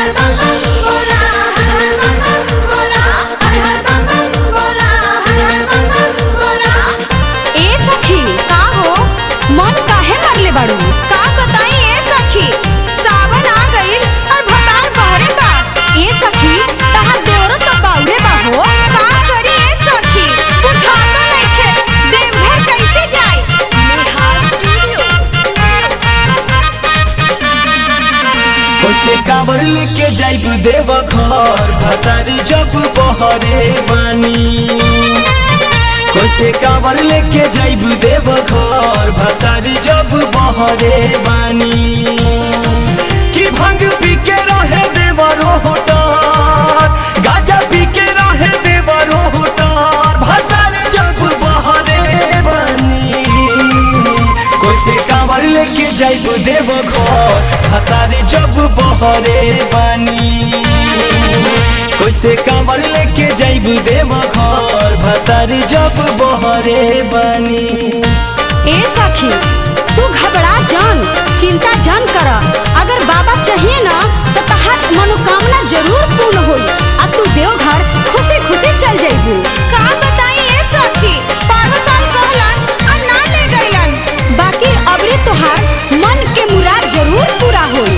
हर बम बम बोला हर हर बम बम बोला हर हर बम बम बोला हर हर बम बम बोला ए सखी का हो मन काहे मरले बाड़ू का बताई ए सखी सावन आ गइल और भतार बहरे बा ए सखी तहां देवरो तो बाउरे बा हो का करी ए सखी बुझा तो नइखे देवघर कैसे जाई नेहा स्टूडियो कैसे काबर लेके जाइब देव घर भतारी जब बहरे बानी कैसे काबर लेके जाइब देव घर भतारी जब बहरे बानी कि भंग पी के रहे देवरो होटार गाजा पी के रहे देवरो होटार भतारी जब बहरे बानी कैसे कांवर लेके जाइब देव घर हतारे जब बहरे बानी कैसे कांवर लेके जाइब देव घर भतारी जब बहरे बानी ए सखी तू घबरा जान चिंता जान कर अगर बाबा चाहिए ना तो तहार मनोकामना जरूर पूर्ण होई अब तू देवघर खुशी खुशी चल जाइबू का बताई ए सखी पारो साल कहलन और ना ले गइलन बाकी अबरे तोहार मन के मुराद जरूर पूरा होई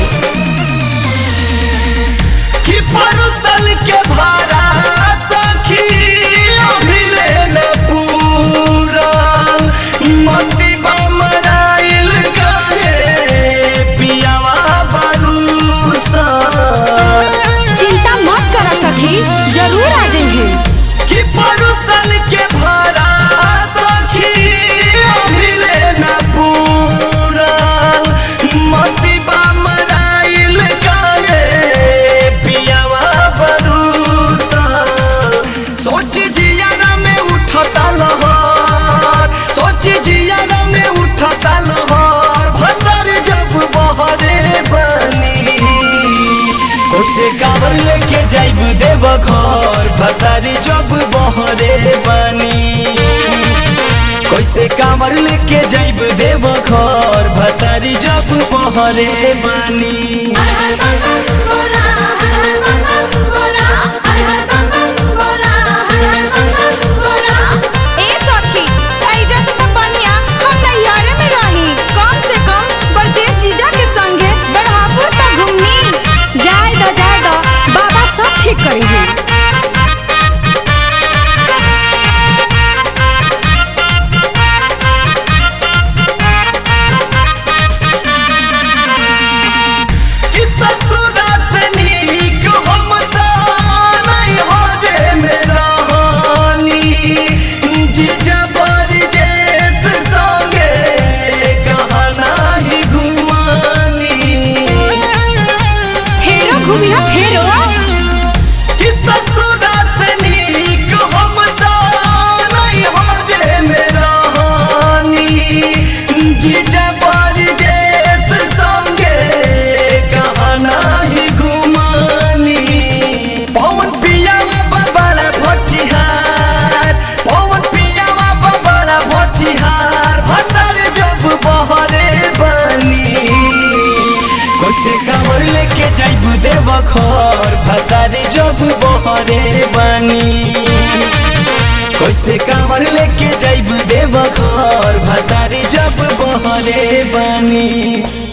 कि परुतल के भारा सखी अभिले न पूरल मति बमराइल काहे पियावा बरूसा चिंता मत कर सखी जरूर आ जाइए कि परुतल के भारा सखी अभिले न पूरल मति बमराइल काहे पियावा बरूसा सोच जिया में उठता लहर सोच जिया में उठता लहर भतर जब बहरे बनी कोसे कावर लेके जाइब देव घर भतारी जब बहरे बानी कैसे कांवर लेके जाइब देव घर भतारी जब बहरे बानी हर हर बम बम बोला हर हर बम बम बोला हर हर बम बम बोला हर हर बम बम बोला ए सखी ऐजा से तो बनिया हम नैयारे में रही कम से कम बरजेश जीजा के संगे बढ़ापुर तक घूमनी जाए दो जाए दो बाबा सब ठीक करी है कि ससुरा से नीक हम तो नहीं होरे में रहनी जीजा बरजेश संगे कहना ही घुमानी फेरो घूमिया फेरो कि ससुरा से नीक हम तो नहीं होरे में रहनी जीजा बरजेश संगे कहना ही घुमानी पवन पियावा बबड़ा भटिहार पवन पियावा बबड़ा भटिहार भटर जब बहरे बनी कैसे कांवर लेके जाइब देव घर भतारे जब बहरे बानी कैसे कांवर लेके जाइब देव घर भतारे जब बहरे बानी